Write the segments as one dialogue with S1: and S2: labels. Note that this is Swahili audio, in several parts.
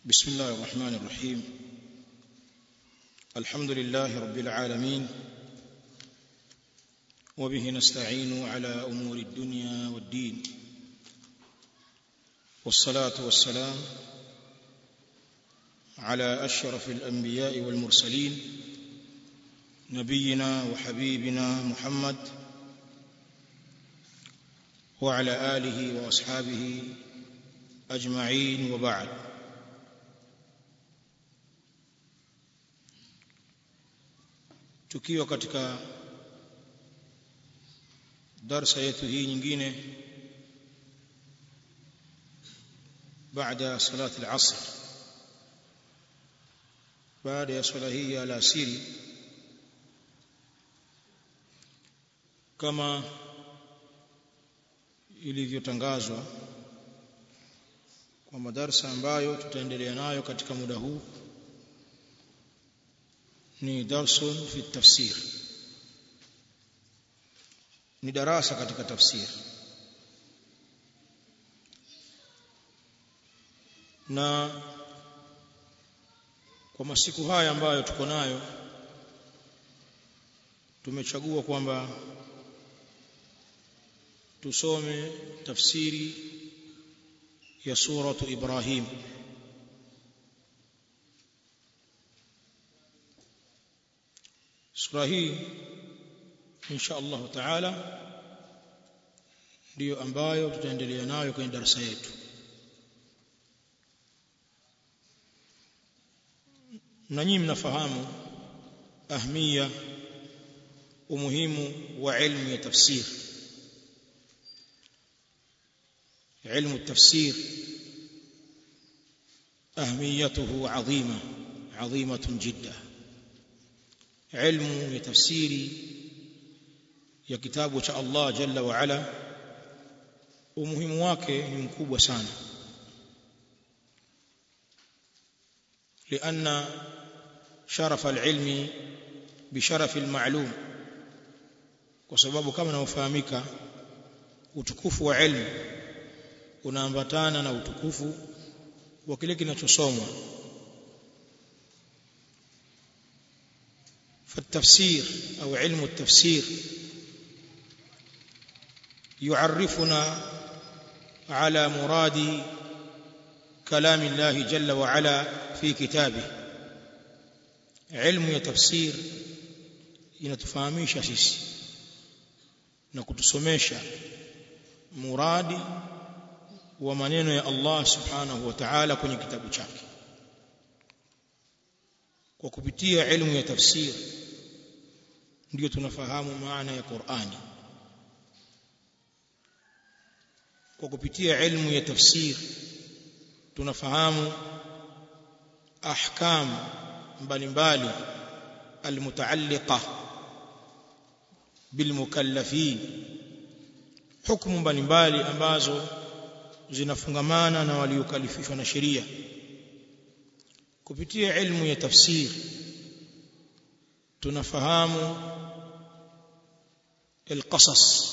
S1: بسم الله الرحمن الرحيم الحمد لله رب العالمين وبه نستعين على امور الدنيا والدين والصلاه والسلام على اشرف الانبياء والمرسلين نبينا وحبيبنا محمد وعلى اله واصحابه اجمعين وبعد tukiwa katika darsa yetu hii nyingine baada salati al-asr baada ya swala hii ya alasiri kama ilivyotangazwa kwa madarasa ambayo tutaendelea nayo katika muda huu ni darsun fi tafsir ni darasa katika tafsir na kwa masiku haya ambayo tuko nayo tumechagua kwamba tusome tafsiri ya suratu Ibrahim sura hii insha Allah taala ndiyo ambayo tutaendelea nayo kwenye darasa yetu na nyinyi mnafahamu ahmia umuhimu wa ilmu ya tafsir علم التفسير أهميته عظيمة عظيمة جدا علم تفسير ya kitabu cha Allah jalla wa ala umuhimu wake ni mkubwa sana لأن شرف العلم بشرف المعلوم kwa sababu kama inafahamika utukufu wa ilmu unaambatana na utukufu wa kile kinachosomwa فالتفسير أو علم التفسير يعرفنا على مراد كلام الله جل وعلا في كتابه علم التفسير inatufahamisha sisi na kutusomesha muradi wa maneno ya Allah subhanahu wa ta'ala kwenye kitabu chake kwa kupitia elimu ya tafsiri ndio tunafahamu maana ya Qur'ani kwa kupitia elimu ya tafsiri tunafahamu ahkam mbalimbali almutaalliqa bilmukallafin hukumu mbalimbali ambazo zinafungamana na waliokalifishwa na sheria kupitia ilmu ya tafsir tunafahamu القصص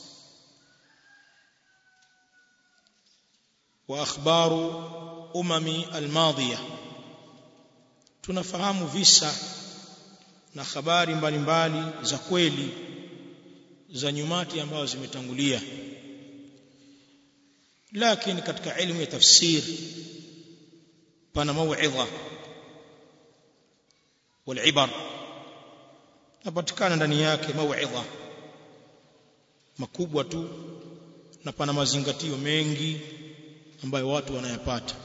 S1: واخبار امم الماضيه tunafahamu visa na habari mbalimbali za kweli za nyumati ambazo zimetangulia lakini katika elimu ya tafsir pana mauidha walibar napatikana ndani yake mauidha makubwa tu na pana mazingatio mengi ambayo watu wanayapata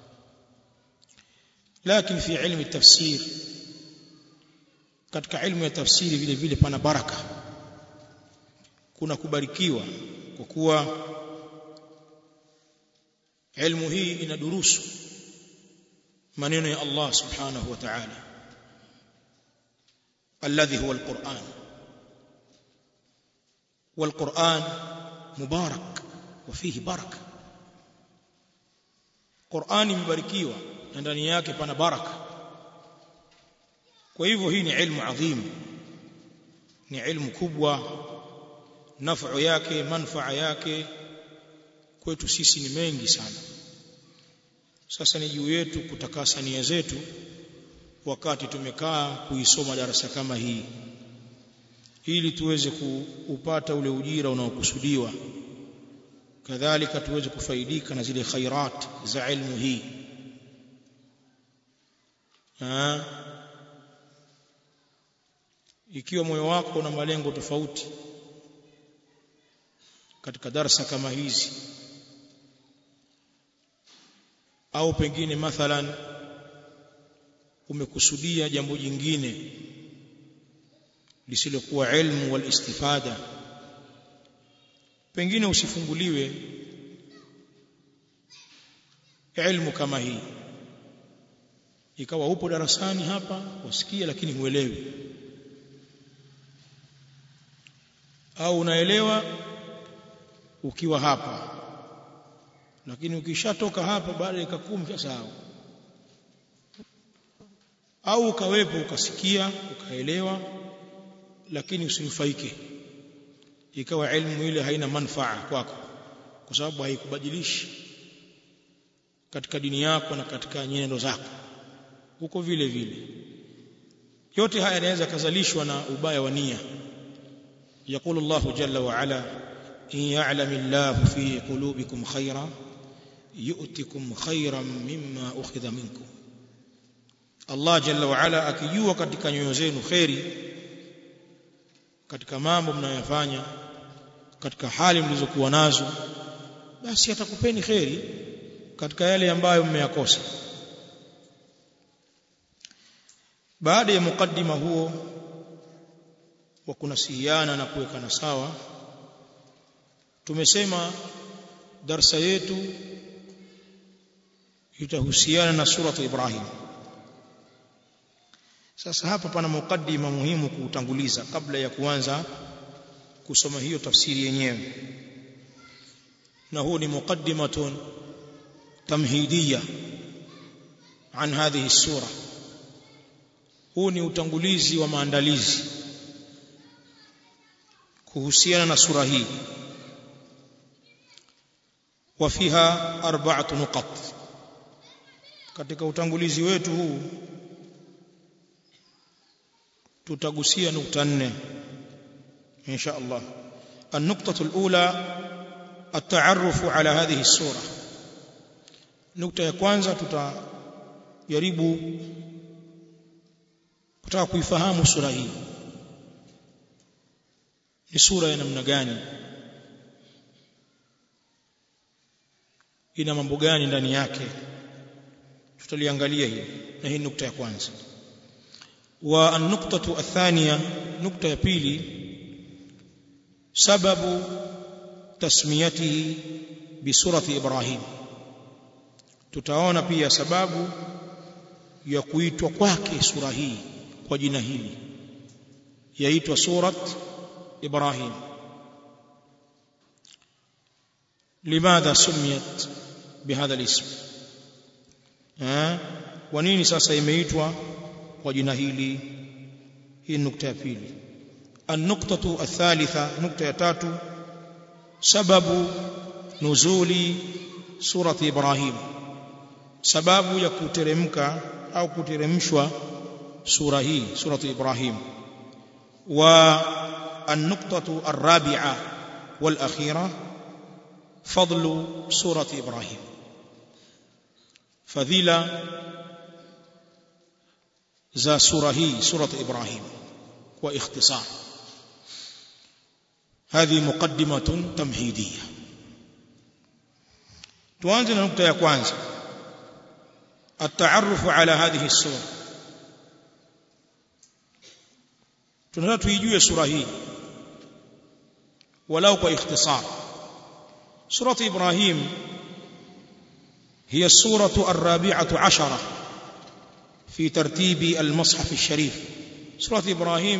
S1: lakini fi ilmu tafsir katika ilmu ya tafsiri vile vile pana baraka kuna kubarikiwa kwa kuwa ilmu hii inadurusu maneno ya Allah subhanahu wa ta'ala alladhi huwa alquran والقرآن مبارك وفيه بركة قرآن مباركيwa na ndani yake pana baraka kwa hivyo hii ni ilmu adhim ni ilmu kubwa nafuu yake manfaa yake kwetu sisi ni mengi sana sasa ni juu yetu kutakasa nia zetu wakati tumekaa kuisoma darasa kama hii ili tuweze kupata ule ujira unaokusudiwa kadhalika tuweze kufaidika na zile khairat za ilmu hii ha? ikiwa moyo wako una malengo tofauti katika darsa kama hizi au pengine mathalan umekusudia jambo jingine lisilokuwa ilmu wal istifada pengine usifunguliwe ilmu kama hii ikawa upo darasani hapa wasikia lakini huelewi au unaelewa ukiwa hapa lakini ukishatoka hapa baada ya kumi usasahau au ukawepo ukasikia ukaelewa lakini usinufaike ikawa elimu ile haina manufaa kwako kwa sababu haikubadilishi katika dini yako na katika nyenendo zako huko vile vile yote haya yanaweza kazalishwa na ubaya wa nia يقول الله جل وعلا إن يعلم الله في قلوبكم خيرا يؤتكم خيرا مما أخذ منكم Allah jalla wa ala akijua katika nyoyo zenu kheri katika mambo mnayofanya katika hali mlizokuwa nazo basi atakupeni kheri katika yale ambayo mmeyakosa baada ya mukaddima huo wa kunasihiana na kuwekana sawa tumesema darsa yetu itahusiana na suratu Ibrahim sasa hapa pana mukaddima muhimu kuutanguliza kabla ya kuanza kusoma hiyo tafsiri yenyewe na huu ni muqaddimatun tamhidiyya an hadhihi sura huu ni utangulizi wa maandalizi kuhusiana na sura hii wafiha arba'atu nuqat katika utangulizi wetu huu tutagusia nukta nne insha Allah النقطة الأولى التعرف على هذه السورة نقطة ya kwanza tutajaribu kutaka kuifahamu sura hii ni sura ya namna gani ina mambo gani ndani yake tutaliangalia hili na hii nukta ya kwanza wa an-nuqtatu athaniya nukta ya pili sababu tasmiyatihi bisurati ibrahim tutaona pia sababu ya kuitwa kwake sura hii kwa jina hili yaitwa surat ibrahim limadha sumiyat bihadha alism eh kwa nini sasa imeitwa kwa jina hili hii nukta ya pili النقطة الثالثة نقطة تاتو سبب نزول سورة إبراهيم سبب يكترمك أو كترمشوا سورة هي سورة إبراهيم والنقطة الرابعة والأخيرة فضل سورة إبراهيم فذيلة ذا سورة هي سورة إبراهيم واختصار هذه مقدمة تمهيدية tuanze na nukta ya kwanza التعرف على هذه السورة tunataka tuijue sura hii walau kwa ikhtisar سورة إبراهيم هي السورة الرابعة عشرة في ترتيب المصحف الشريف سورة إبراهيم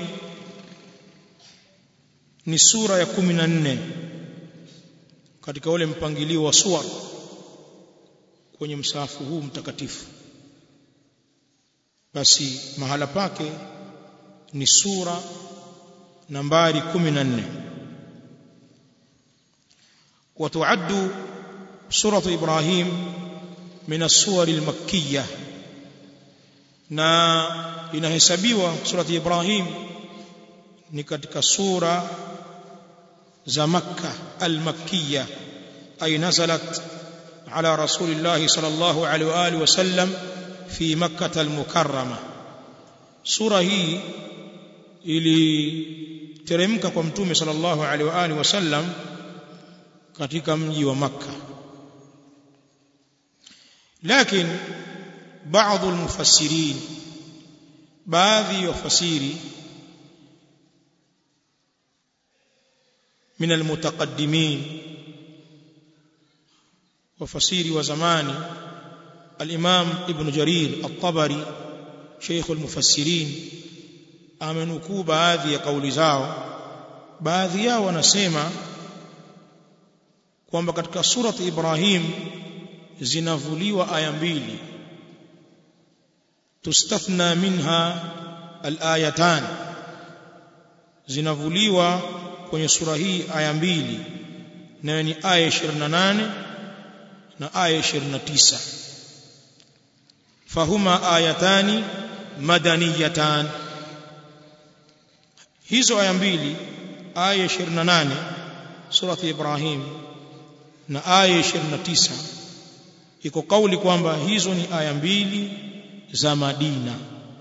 S1: ni sura ya 14 katika ule mpangilio wa suwar kwenye msahafu huu mtakatifu basi mahala pake ni sura nambari 14 وتعد سورة إبراهيم min as-suwar al-makkiyah na inahesabiwa surati Ibrahim ni katika sura za Makka al-makkiyah ay nazalat ala rasulillah sallallahu alaihi wa alihi wasallam fi makkah al-mukarrama sura hii iliteremka kwa mtume sallallahu alaihi wa alihi wasallam katika mji wa Makka lakini baadhi المفسرين baadhi ya wafasiri من المتقدمين وفسيري وزماني الإمام ابن جرير الطبري شيخ المفسرين amenukuu baadhi ya kauli zao baadhi yao wanasema kwamba katika surati Ibrahim zinavuliwa aya mbili tustathna minha alayatan zinavuliwa kwenye sura hii aya mbili nayo ni aya 28 na aya 29 fahuma ayatani madaniyatan hizo aya mbili aya 28 surati Ibrahim na aya 29 iko kauli kwamba hizo ni aya mbili za Madina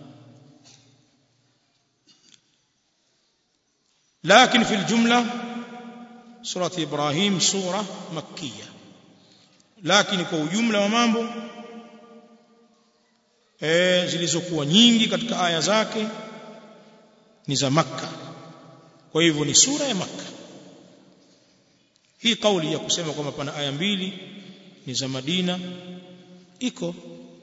S1: لكن في الجملة سورة إبراهيم سورة مكية لكن kwa ujumla wa mambo eh zilizokuwa nyingi katika aya zake ni za Makka kwa hivyo ni sura ya Makka hii kauli ya kusema kwamba pana aya mbili ni za Madina iko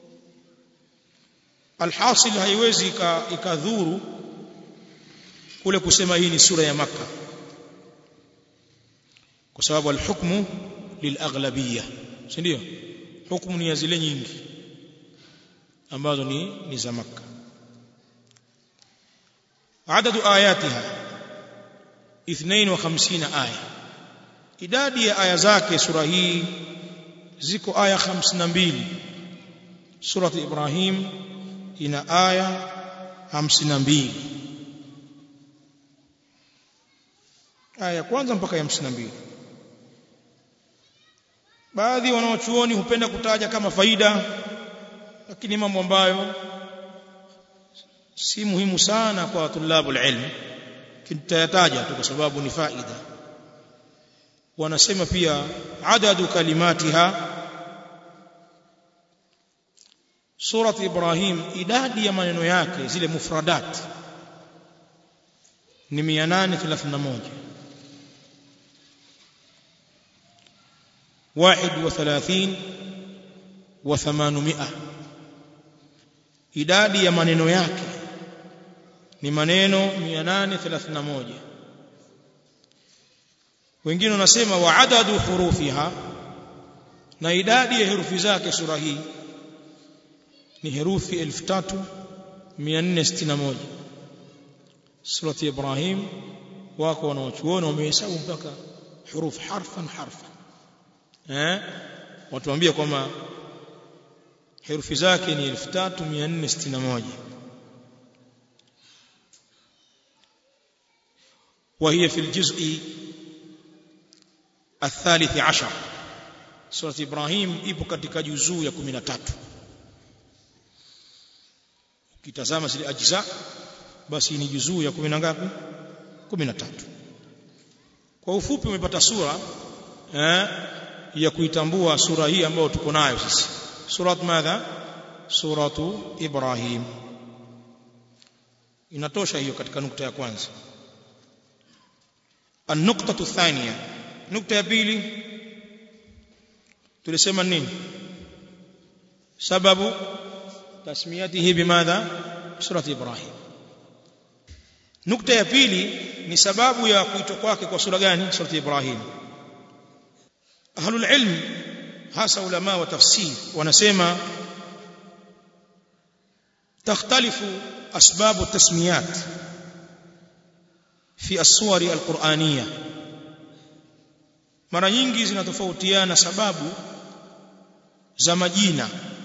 S1: alhasil haiwezi ikadhuru kule kusema hii ni sura ya Makka kwa sababu alhukmu lilaghlabiyya si ndio hukumu ni ya zile nyingi ambazo ni ni za Makka عدد آياتها 52 aya idadi ya aya zake sura hii ziko aya 52 surati Ibrahim ina aya 52 aya ya kwanza mpaka ya 52 baadhi wanaochuoni hupenda kutaja kama faida lakini mambo ambayo si muhimu sana kwa tulabul ilm kitayataja tu kwa sababu ni faida wanasema pia adadu kalimatiha surat ibrahim idadi ya maneno yake zile mufradat ni 831 واحد وثلاثين وثمانمائة idadi ya maneno yake ni maneno 831 wengine wanasema wa adadu hurufiha na idadi ya herufi zake sura hii ni herufi 3461 surati ibrahim wako wanaochuona wamehesabu mpaka huruf harfan harfan eh watuambia kwamba herufi zake ni 3461 وهي في الجزء الثالث عشر سورة إبراهيم ipo katika juzuu ya 13 ukitazama zile ajza basi ni juzuu ya 10 ngapi 13 kwa ufupi umepata sura eh ya kuitambua sura hii ambayo tuko nayo sisi surat madha suratu ibrahim inatosha hiyo katika nukta ya kwanza النقطة الثانية نقطة ya pili tulisema nini sababu tasmiyatihi bimadha surat ibrahim nukta ya pili ni sababu ya kuitwa kwake kwa sura gani surat ibrahim ahlul ilm hasa ulama wa tafsir wanasema تختلف أسباب التسميات في الصور القرآنية mara nyingi zinatofautiana sababu za majina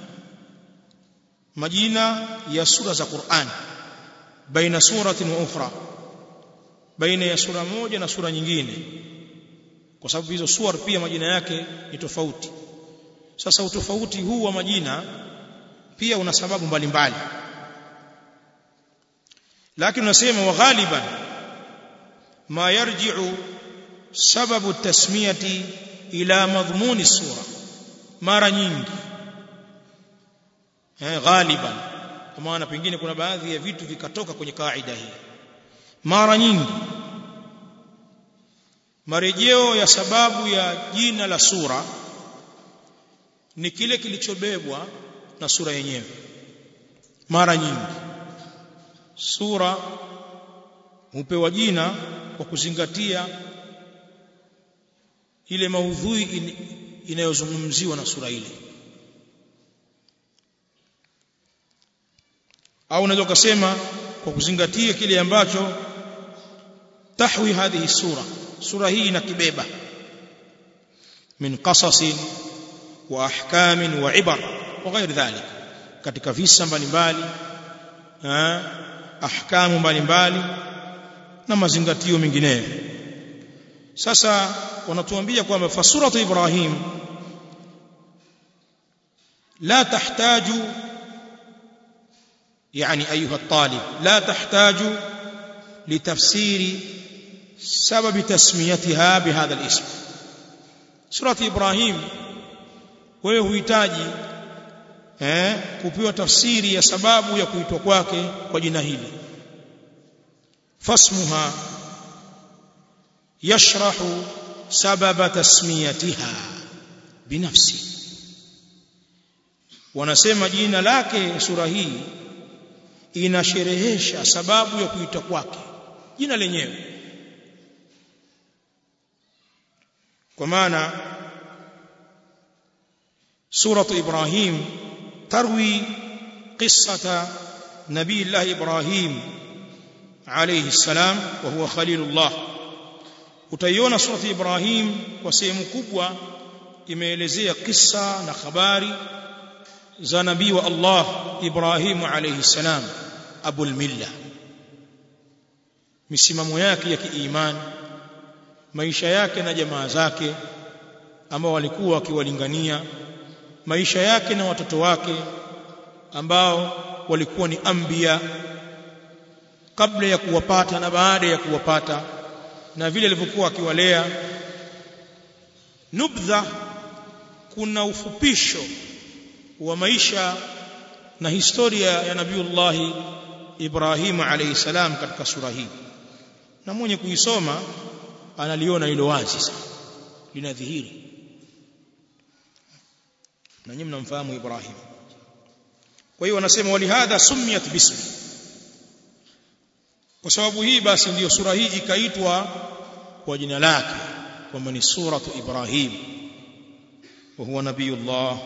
S1: majina ya sura za Qur'an baina suratin wa ukhra baina ya sura moja na sura nyingine kwa sababu hizo suwar pia majina yake ni tofauti sasa utofauti huu wa majina pia una sababu mbalimbali lakini unasema wa ghaliban ma yarji'u sababu tasmiyati ila madhmuni sura mara nyingi eh ghaliban kwa maana pengine kuna baadhi ya vitu vikatoka kwenye kaida hii mara nyingi marejeo ya sababu ya jina la sura ni kile kilichobebwa na sura yenyewe mara nyingi sura hupewa jina kwa kuzingatia ile maudhui in, inayozungumziwa na sura ile au unaweza kusema kwa kuzingatia kile ambacho tahwi hadhihi sura sura hii inakibeba min qasasin wa ahkamin wa ibar wa ghairi dhalik katika visa mbalimbali ahkamu mbalimbali na mazingatio mengineyo sasa wanatuambia kwamba fa suratu ibrahim la tahtaju يعني أيها الطالب لا تحتاج لتفسير سبب تسميتها بهذا الاسم سورة إبراهيم wewe huhitaji eh kupewa tafsiri ya sababu ya kuitwa kwake kwa jina hili fasmuha yashrahu sababa tasmiyatiha binafsi wanasema jina lake sura hii inasherehesha sababu ya kuitwa kwake jina lenyewe kwa maana suratu ibrahim tarwi qissata nabii allah ibrahim alayhi salam wa huwa khalilullah utaiona suratu ibrahim kwa sehemu kubwa imeelezea kisa na habari za nabii wa Allah Ibrahim alayhi salam abul milla misimamo yake ya kiimani maisha yake na jamaa zake ambao walikuwa wakiwalingania maisha yake na watoto wake ambao walikuwa ni anbiya kabla ya kuwapata na baada ya kuwapata na vile alivyokuwa akiwalea nubdha kuna ufupisho wa maisha na historia ya nabiullahi Ibrahim alayhi salam katika sura hii na mwenye kuisoma analiona hilo wazi sana linadhihiri na nyinyi mnamfahamu Ibrahim kwa hiyo wanasema walihadha sumiyat bismi kwa sababu hii basi ndiyo sura hii ikaitwa kwa jina lake kwamba ni suratu Ibrahim wa huwa nabiyullah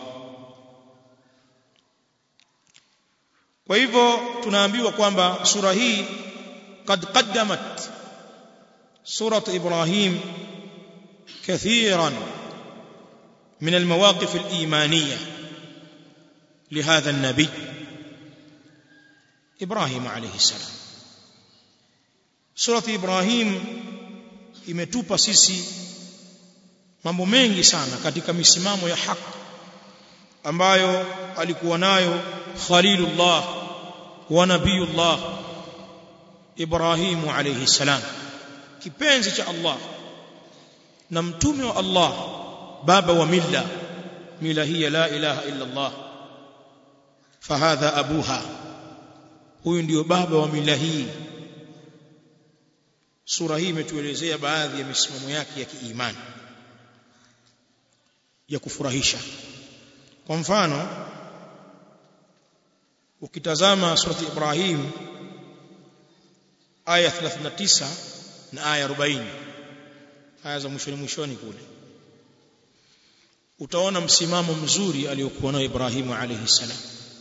S1: kwa hivyo tunaambiwa kwamba sura hii قد قدمت سورة إبراهيم كثيرا من المواقف الإيمانية لهذا النبي إبراهيم عليه السلام سورة إبراهيم imetupa sisi mambo mengi sana katika misimamo ya haki ambayo alikuwa nayo Khalilullah wa Nabiyullah Ibrahimu alayhi salam kipenzi cha Allah na mtume wa Allah baba wa milla mila hiya la ilaha illa Allah fahadha abuha huyu ndio baba wa mila hii sura hii imetuelezea baadhi ya misimamo yake ya kiimani ya kufurahisha kwa mfano ukitazama surati Ibrahim aya 39 na aya 40 aya za mwishoni mwishoni kule utaona msimamo mzuri aliyokuwa nao Ibrahimu alayhi salam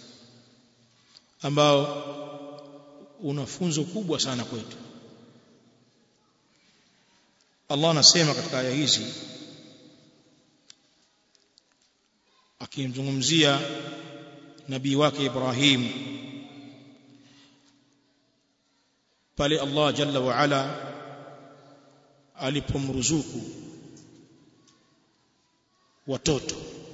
S1: ambao una funzo kubwa sana kwetu Allah anasema katika aya hizi akimzungumzia nabii wake Ibrahim pale Allah jalla wa ala alipomruzuku watoto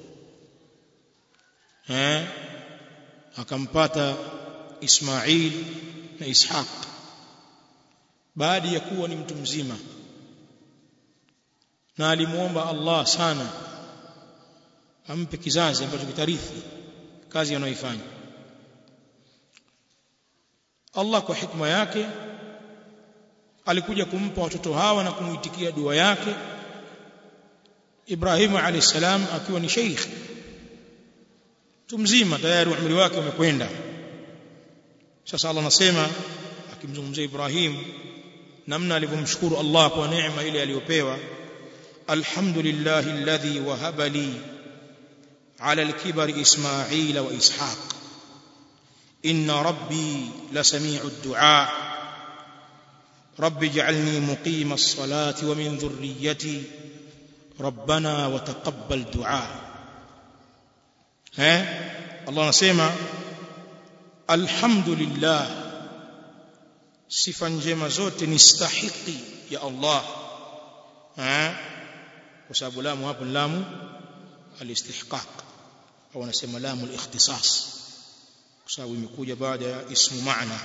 S1: eh akampata Ismail na Ishaq baada ya kuwa ni mtu mzima na alimuomba Allah sana ampe kizazi ambacho kitarithi kazi anayoifanya Allah kwa hikma yake alikuja kumpa watoto hawa na kumuitikia dua yake Ibrahim alayhisalam akiwa ni sheikh mtu mzima tayari umri wake umekwenda sasa Allah anasema akimzungumzia Ibrahim namna alivyomshukuru Allah kwa neema ile aliyopewa alhamdulillahi alladhi wahaba li ala alkibari ismaila wa ishaq inna rabbi lasami'u ad-du'a رب اجعلني مقيم الصلاة ومن ذريتي ربنا وتقبل دعاء ها الله نسمع الحمد لله sifa njema zote ni stahiki ya Allah eh kwa sababu lamu hapo lamu alistihqaq au anasema lamu alikhtisas kwa sababu imekuja baada ya ismu maana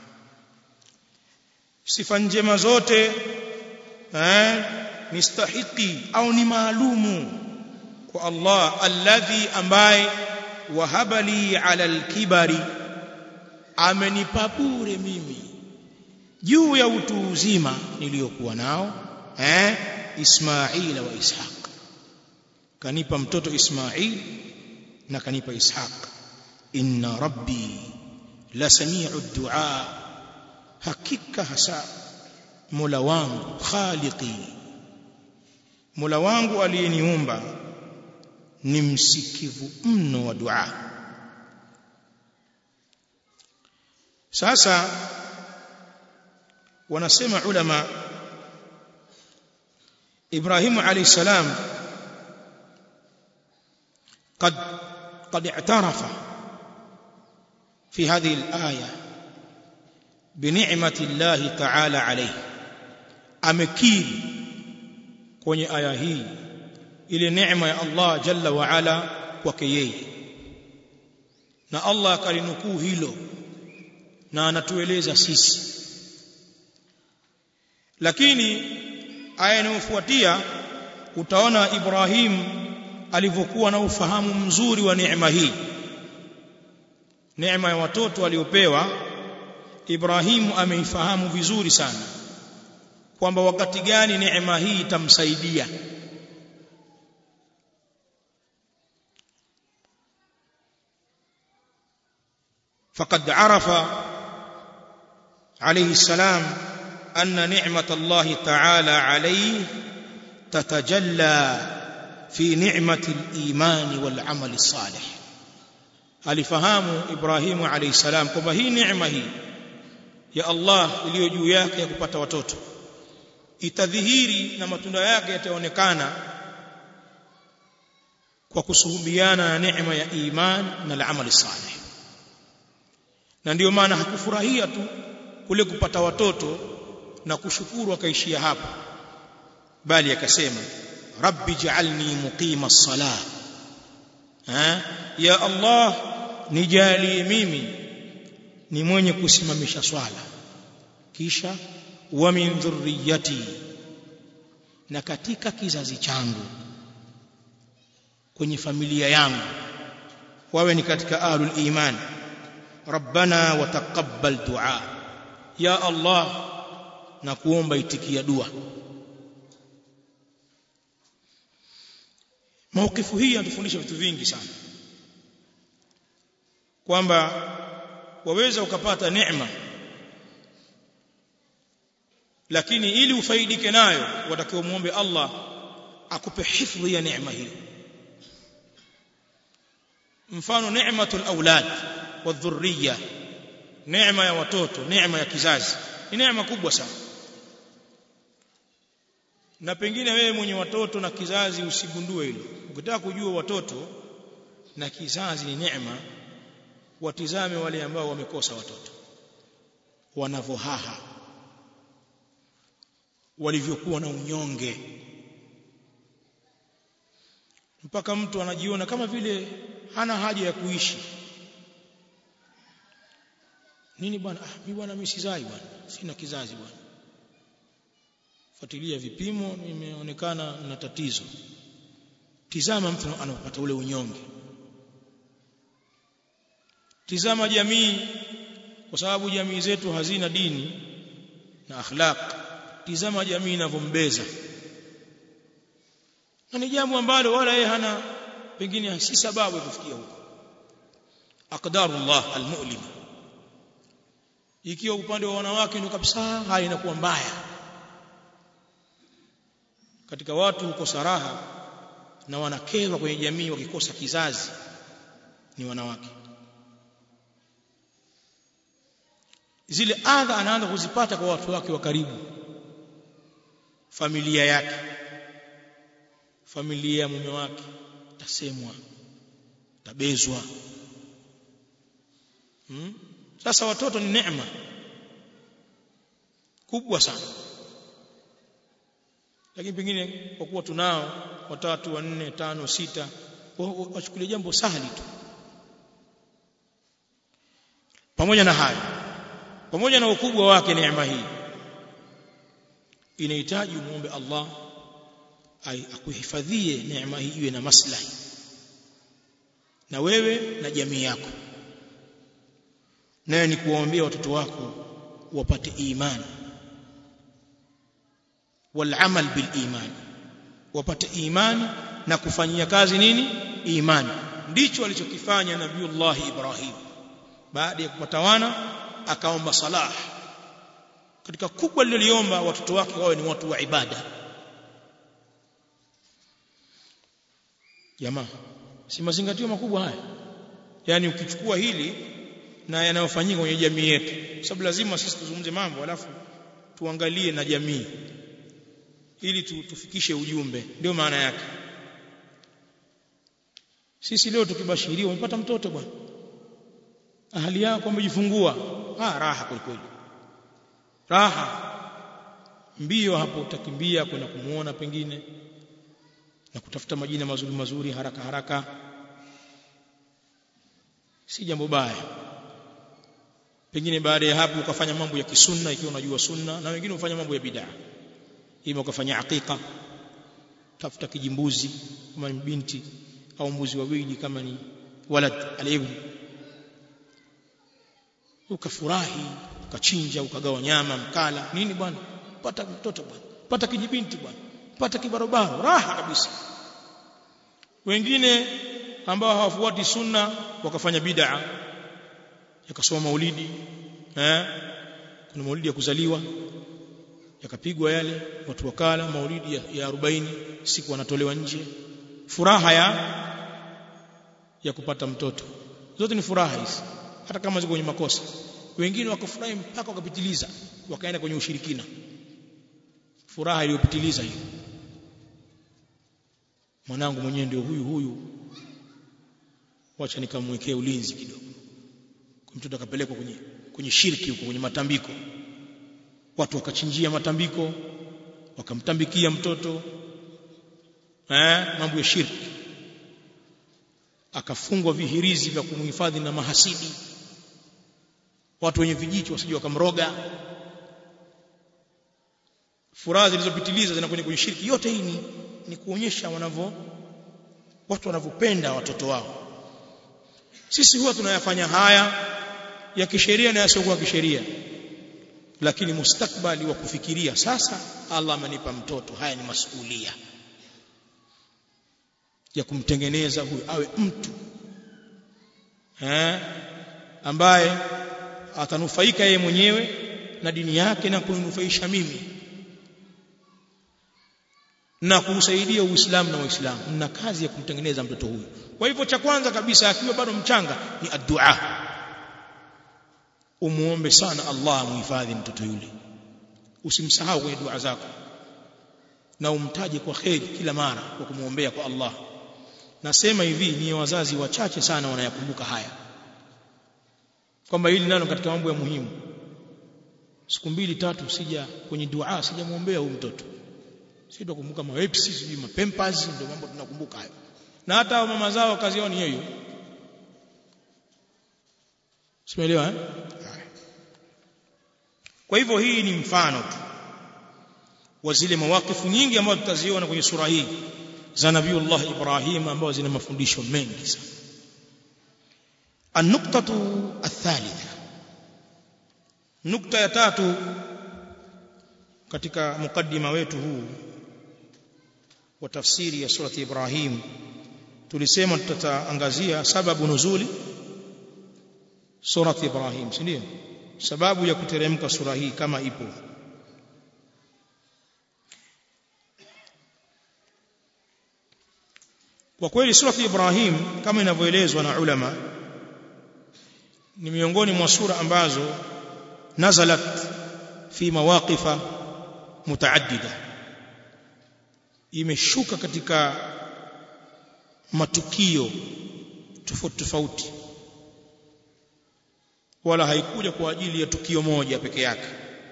S1: sifa njema zote eh ni stahiki au ni maalumu kwa Allah alladhi ambaye wahabali ala alkibari amenipa bure mimi juu ya utu uzima niliyokuwa nao eh Ismaila wa Ishaq kanipa mtoto Ismail na kanipa Ishaq inna rabbi la sami'u du'a hakika hasa Mola wangu khaliqi Mola wangu aliyeniumba ni msikivu mno wa dua sasa wanasema ulama Ibrahim alayhi salam قد قد اعترف في هذه الآية بنعمة الله تعالى عليه amekiri kwenye aya hii ile neema ya Allah jalla wa ala kwake yeye na Allah akalinukuu hilo na anatueleza sisi lakini aya inayofuatia utaona Ibrahim alivyokuwa na ufahamu mzuri wa neema hii neema ya watoto aliopewa Ibrahimu ameifahamu vizuri sana kwamba wakati gani neema hii itamsaidia فقد عرف عليه السلام أن نعمة الله تعالى عليه تتجلى في نعمة الإيمان والعمل الصالح alifahamu Ibrahimu alayhi salam kwamba hii neema hii ya Allah iliyo juu yake ya kupata watoto itadhihiri na matunda yake yataonekana kwa kusuhubiana na neema ya iman na al-amali salih na ndiyo maana hakufurahia tu kule kupata watoto na kushukuru akaishia hapo bali akasema rabbi ja'alni muqima as-salah ha ya allah nijalie mimi ni mwenye kusimamisha swala kisha wa min dhurriyyati na katika kizazi changu kwenye familia yangu wawe ni katika ahlul iman rabbana wa taqabbal du'a ya allah na kuomba itikia dua maukifu hii yanatufundisha vitu vingi sana kwamba waweza ukapata neema lakini ili ufaidike nayo watakiwa muombe Allah akupe hifadhi ya neema hiyo mfano neematul aulad wadhurriya neema ya watoto neema ya kizazi ni neema kubwa sana na pengine wewe mwenye watoto na kizazi usigundue hilo ukitaka kujua watoto na kizazi ni neema watizame wale ambao wamekosa watoto wanavohaha walivyokuwa na unyonge mpaka mtu anajiona kama vile hana haja ya kuishi nini bwana ah mimi bwana mimi sizai bwana sina kizazi bwana fuatilia vipimo nimeonekana na tatizo tizama mtu anapata ule unyonge tizama jamii kwa sababu jamii zetu hazina dini na akhlaq tizama jamii inavyombeza na ni jambo ambalo wala yeye hana pengine si sababu ya kufikia huko aqdarullah almu'lim ikiwa upande wa wanawake ndio kabisa hali inakuwa mbaya katika watu hukosa raha na wanakerwa kwenye jamii wakikosa kizazi ni wanawake zile adha anaanza kuzipata kwa watu wake wa karibu familia yake familia ya mume wake tasemwa tabezwa hmm? sasa watoto ni neema kubwa sana lakini pengine kwa kuwa tunao watatu wanne tano sita wachukulie jambo sahali tu pamoja na hayo pamoja na ukubwa wake neema hii inahitaji muombe Allah akuhifadhie neema hii iwe na maslahi na wewe na jamii yako naye ni kuwaombea watoto wako wapate imani walamal bil iman wapate imani na kufanyia kazi nini imani ndicho alichokifanya nabiullah Ibrahim baada ya kupata wana akaomba salah katika kubwa liloliomba watoto wake wawe ni watu wa ibada jamaa si mazingatio makubwa haya yani ukichukua hili na yanayofanyika kwenye jamii yetu sababu lazima sisi tuzungumze mambo alafu tuangalie na jamii ili tu, tufikishe ujumbe ndio maana yake sisi leo tukibashiriwa umepata mtoto bwana ahali yako amejifungua ah raha kweli raha mbio hapo utakimbia kwenda kumuona pengine na kutafuta majina mazuri mazuri haraka haraka si jambo baya pengine baada ya hapo ukafanya mambo ya kisunna ikiwa unajua sunna na wengine hufanya mambo ya bid'a ima ukafanya aqiqa tafuta kijimbuzi kama ni binti au mbuzi wawili kama ni walad alibn ukafurahi ukachinja ukagawa nyama mkala nini bwana pata mtoto bwana pata kijibinti bwana pata kibarobaro raha kabisa wengine ambao hawafuati sunna wakafanya bid'a yakasoma maulidi eh kuna maulidi ya kuzaliwa yakapigwa yale watu wakala maulidi ya, ya 40 siku wanatolewa nje furaha ya ya kupata mtoto zote ni furaha hizi hata kama ziko kwenye makosa wengine wakafurahi mpaka wakapitiliza wakaenda kwenye ushirikina furaha iliyopitiliza hiyo mwanangu mwenyewe ndio huyu huyu wacha nikamwekee ulinzi kidogo mtoto akapelekwa kwenye kwenye shirki huko kwenye matambiko watu wakachinjia matambiko wakamtambikia mtoto eh mambo ya shirki akafungwa vihirizi vya kumhifadhi na mahasidi watu wenye vijicho wasije wakamroga furaha zilizopitiliza zinakwenda kwenye shirki yote hii ni, ni kuonyesha wanavyo watu wanavyopenda watoto wao sisi huwa tunayafanya haya ya kisheria na yasiokuwa kisheria lakini mustakbali wa kufikiria sasa Allah amenipa mtoto haya ni masuhulia ya kumtengeneza huyu awe mtu eh ambaye atanufaika yeye mwenyewe na dini yake na kuninufaisha mimi na kuusaidia Uislamu na Waislamu na kazi ya kumtengeneza mtoto huyu kwa hivyo cha kwanza kabisa akiwa bado mchanga ni addu'a umuombe sana Allah muhifadhi mtoto yule usimsahau kwenye dua zako na umtaje kwa kheri kila mara kwa kumuombea kwa Allah nasema hivi ni wazazi wachache sana wanayakumbuka haya kwamba hili nalo katika mambo ya muhimu siku mbili tatu sija kwenye dua sijamwombea huyu mtoto sisi tukumbuka mawepsi sijui mapampers ndio mambo tunakumbuka hayo na hata mama zao kazi yao ni hiyo simeelewa eh kwa hivyo hii ni mfano tu wa zile mawakifu nyingi ambazo tutaziona kwenye sura hii za Nabiiullah Ibrahim ambazo zina mafundisho mengi sana النقطة الثالثة نقطة ya tatu katika mukaddima wetu huu wa tafsiri ya surati Ibrahim tulisema tutaangazia sababu nuzuli surati Ibrahim si ndio sababu ya kuteremka sura hii kama ipo kwa kweli surati Ibrahim kama inavyoelezwa na ulama ni miongoni mwa sura ambazo nazalat fi mawaqifa mutaaddida imeshuka katika matukio tofauti tofauti wala haikuja kwa ajili ya tukio moja peke yake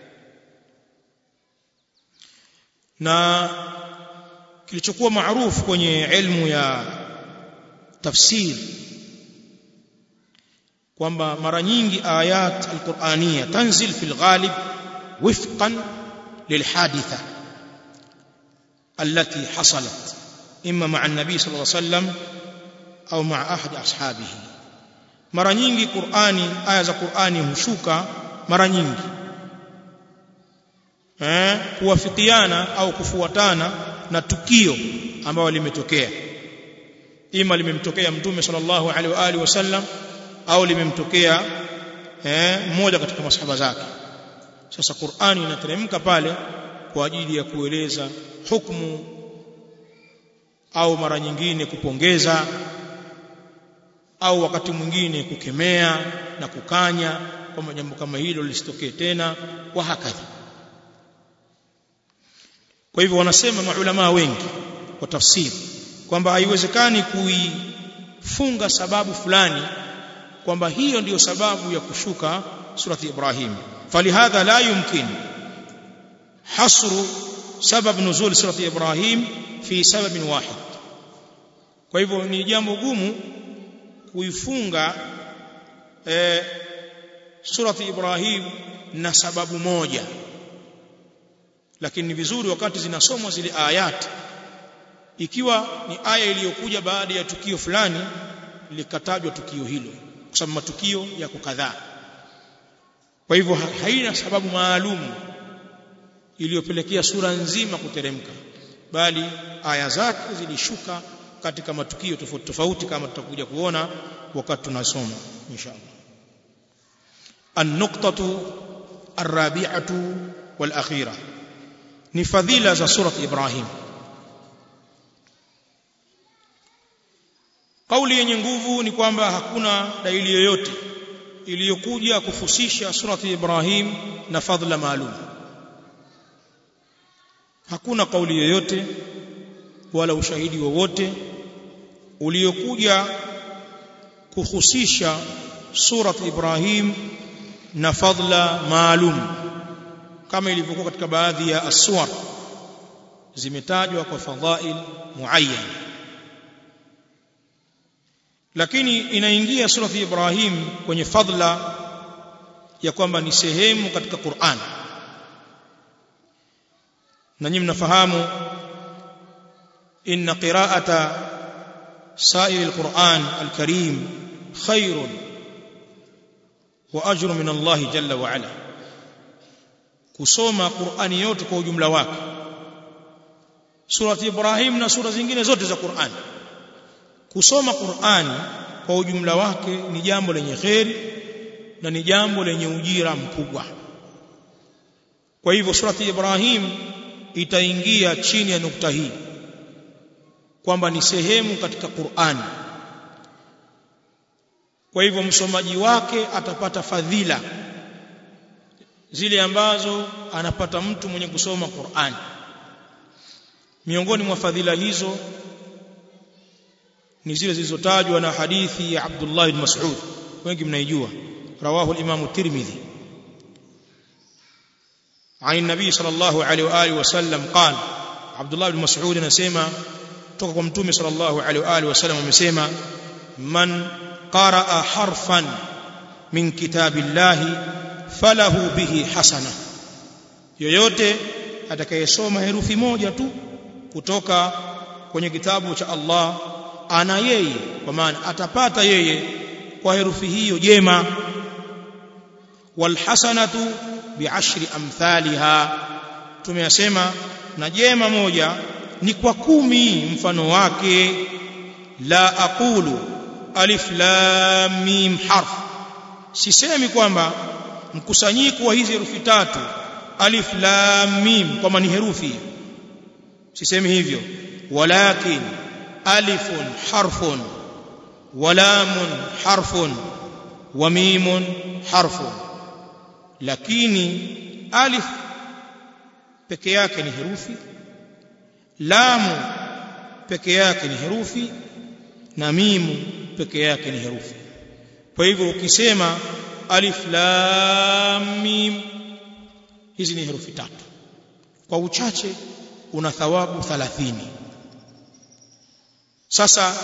S1: na kilichokuwa maarufu kwenye elimu ya tafsir kwamba mara nyingi ayat alqur'aniyya tanzil fil ghalib wifqan lilhaditha التي حصلت إما مع النبي صلى الله عليه وسلم أو مع أحد أصحابه mara nyingi Qur'ani aya za Qur'ani hushuka mara nyingi eh kuwafikiana au kufuatana na tukio ambalo limetokea ima limemtokea mtume sallallahu alaihi wa alihi wasallam au limemtokea eh mmoja katika masahaba zake sasa Qur'ani inateremka pale kwa ajili ya kueleza hukumu au mara nyingine kupongeza au wakati mwingine kukemea na kukanya kwamba jambo kama hilo lisitokee tena wa hakadha kwa hivyo wanasema maulama wengi kwa tafsiri kwamba haiwezekani kuifunga sababu fulani kwamba hiyo ndiyo sababu ya kushuka surati Ibrahim falihadha la yumkin hasru sabab nuzul surati Ibrahim fi sababin wahid kwa hivyo ni jambo gumu kuifunga eh, surati Ibrahim na sababu moja lakini ni vizuri wakati zinasomwa zile ayat ikiwa ni aya iliyokuja baada ya tukio fulani likatajwa tukio hilo kwa sababu matukio yako kadhaa kwa hivyo haina sababu maalum iliyopelekea sura nzima kuteremka bali aya zake zilishuka katika matukio tofauti tofauti kama tutakuja kuona wakati tunasoma inshallah an-nuqtatu ar-rabi'atu wal-akhirah ni fadhila za surat Ibrahim kauli yenye nguvu ni kwamba hakuna dalili yoyote iliyokuja kufusisha surati Ibrahim na fadhila maalum hakuna kauli yoyote wala ushahidi wowote uliokuja kuhusisha surat Ibrahim na fadhila maalum kama ilivyokuwa katika baadhi ya aswar zimetajwa kwa fadhail muayyan lakini inaingia surati Ibrahim kwenye fadla ya kwamba ni sehemu katika Qur'an na nyinyi mnafahamu inna qira'ata sa'ir al-Qur'an al-Karim khairun wa ajrun min Allah jalla wa ala kusoma Qur'ani yote kwa ujumla wake surati Ibrahim na sura zingine zote za Qur'an kusoma Qur'ani kwa ujumla wake ni jambo lenye kheri na ni jambo lenye ujira mkubwa kwa hivyo surati Ibrahim itaingia chini ya nukta hii kwamba ni sehemu katika Qur'ani kwa hivyo msomaji wake atapata fadhila zile ambazo anapata mtu mwenye kusoma Qur'ani miongoni mwa fadhila hizo ni zile zilizotajwa na hadithi ya Abdullah ibn Mas'ud wengi mnaijua rawahu al-Imam Tirmidhi عن النبي صلى الله عليه واله وسلم قال عبد الله بن مسعود anasema kutoka kwa mtume صلى الله عليه واله وسلم amesema man qaraa harfan min kitabillahi falahu bihi hasana yoyote atakayesoma herufi moja tu kutoka kwenye kitabu cha Allah ana yeye kwa maana atapata yeye kwa herufi hiyo jema walhasanatu biashri amthaliha tumeyasema na jema moja ni kwa kumi mfano wake la aqulu alif lam mim harf sisemi kwamba mkusanyiko wa hizi herufi tatu alif lam mim kwamba ni herufi sisemi hivyo walakin alifun harfun walamun harfun wa mimun harfun lakini alif peke yake ni herufi lamu peke yake ni herufi na mimu peke yake ni herufi kwa hivyo ukisema alif lam mim hizi ni herufi tatu kwa uchache una thawabu 30 sasa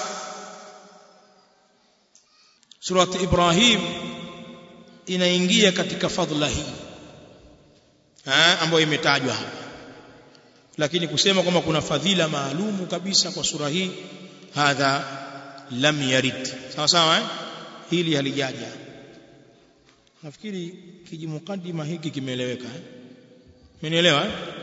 S1: surati ibrahim inaingia katika fadhila hii ambayo imetajwa hapa lakini kusema kwamba kuna fadhila maalumu kabisa kwa sura hii hadha lam yarid sawa sawa eh? hili halijaja nafikiri kijimukadima hiki kimeeleweka eh? Mmenielewa eh?